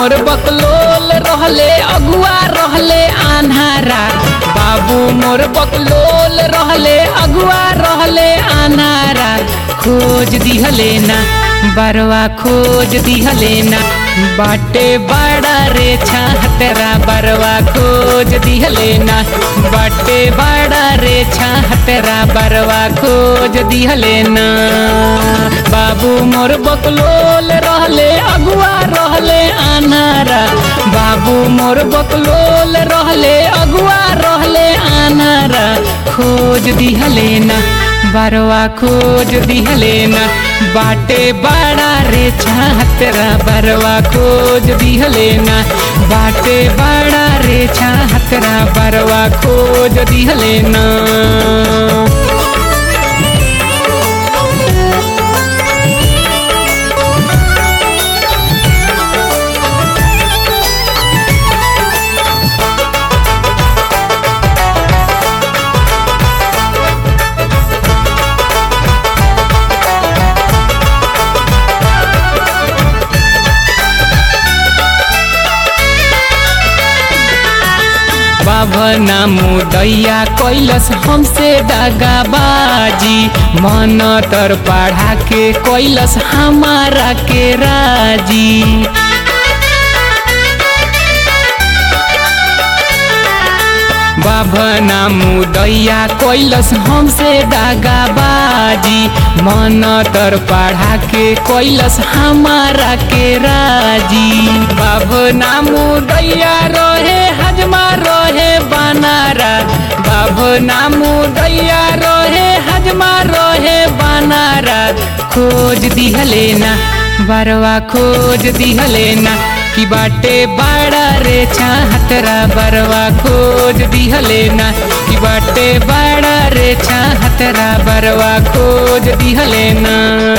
मोर बकलोल रहले अगुआ रहले आन्हारा बाबू मोर बकलोल रहले अगुआ रहले आन्हारा खोज दिहले ना बरवा खोज दिहले ना बाटे बड़ा रे छाहतरा बरवा खोज दिहले ना बाटे बड़ा रे छाहतरा बरवा खोज दिहले ना बाबू मोर बकलोल रहले अगुआ रहले आनारा बाबू मोर बकलोल रहले अगुआ रहले आनारा खोज दिहले ना बरवा खोज दिहले ना बाटे बड़ा रे छाहतरा बरवा खोज दिहले ना बाटे बड़ा रे छाहतरा बरवा खोज दिहले ना बाबना मुदैया कैलस हमसे दगाबाजी मन तर पढ़ा के कैलस हमारा के राजी बाबना मुदैया कैलस हमसे दागाबाजी मन तर पढ़ा के कैलस हमारा के राजी बाबना मुदैया रहे हजमा रहे बनारा बाबना मुदैया रहे हजमा रहे बनारा खोज दिहले ना बरवा खोज दिहले ना कि बाटे बड़ा रे छाहतरा बरवा खोज दिहले ना कि बाटे बड़ा रे छाहतरा बरवा खोज दिहले ना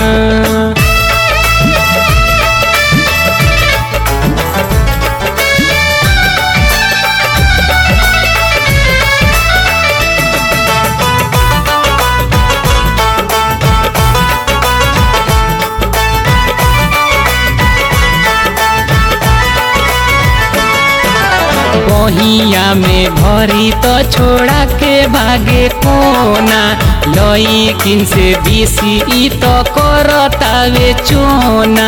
बहिया में भरी तो छोड़ा के भागे कोना लई किन से बीसी ई तो करतावे चोना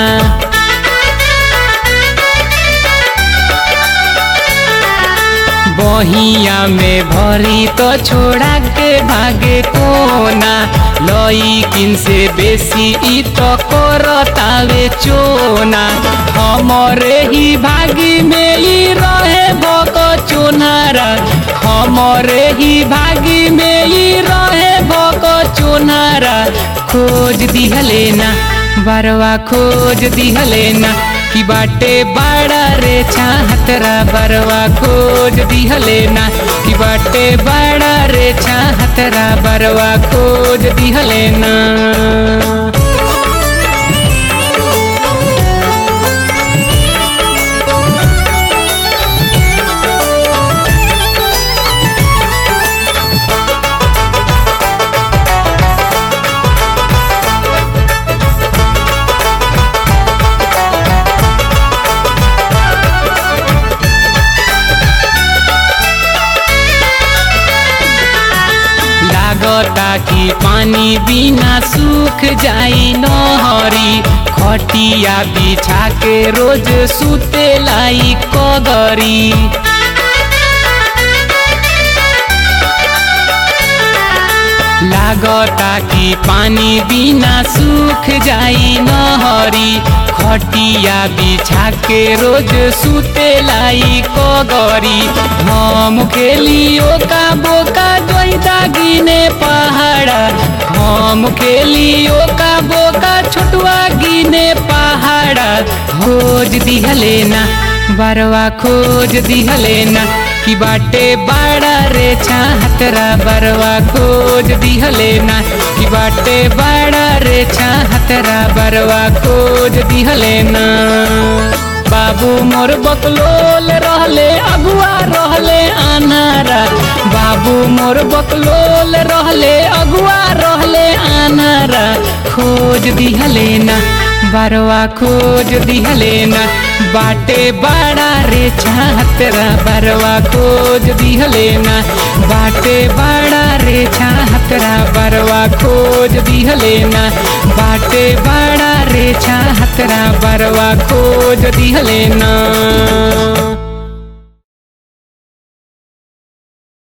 बहिया में भरी तो छोड़ा के भागे कोना लई किन से बेसी ई तो करतावे चोना हमरे ही भागी में ई रहे भक चोनारा हमरे ही भागी में ई रहे भक चोनारा खोज दिहले ना बरवा खोज दिहले ना कि बाटे बड़ा रे छाहतरा बरवा खोज दिहले ना कि बाटे बड़ा रे छाहतरा बरवा खोज दिहले ना लागता कि पानी बिना सूख जाई नहरी खटिया बिछा के रोज सुते लाई कगरी लागता कि पानी बिना सूख जाई नहरी खटिया बिछा के रोज सुते लाई कगरी हम खेलियो का बोका जोइदा गिने पहाड़ा हम खेलियो का बोका छोटुआ गिने पहाड़ा खोज दिहले ना बरवा खोज दिहले ना कि बाटे बड़ा रे छाहतरा बरवा खोज दिहले ना कि बाटे बड़ा रे छाहतरा बरवा खोज दिहले ना बाबू मोर बकलोल रहले अगुआ रहले आनारा बाबू मोर बकलोल रहले अगुआ रहले आनारा खोज दिहले ना बरवा खोज दिहले ना बाटे बड़ा रे छातरा बरवा खोज दिहले ना बाटे बड़ा रे छातरा बरवा खोज दिहले ना बाटे बड़ा रे छातरा बरवा खोज दिहले ना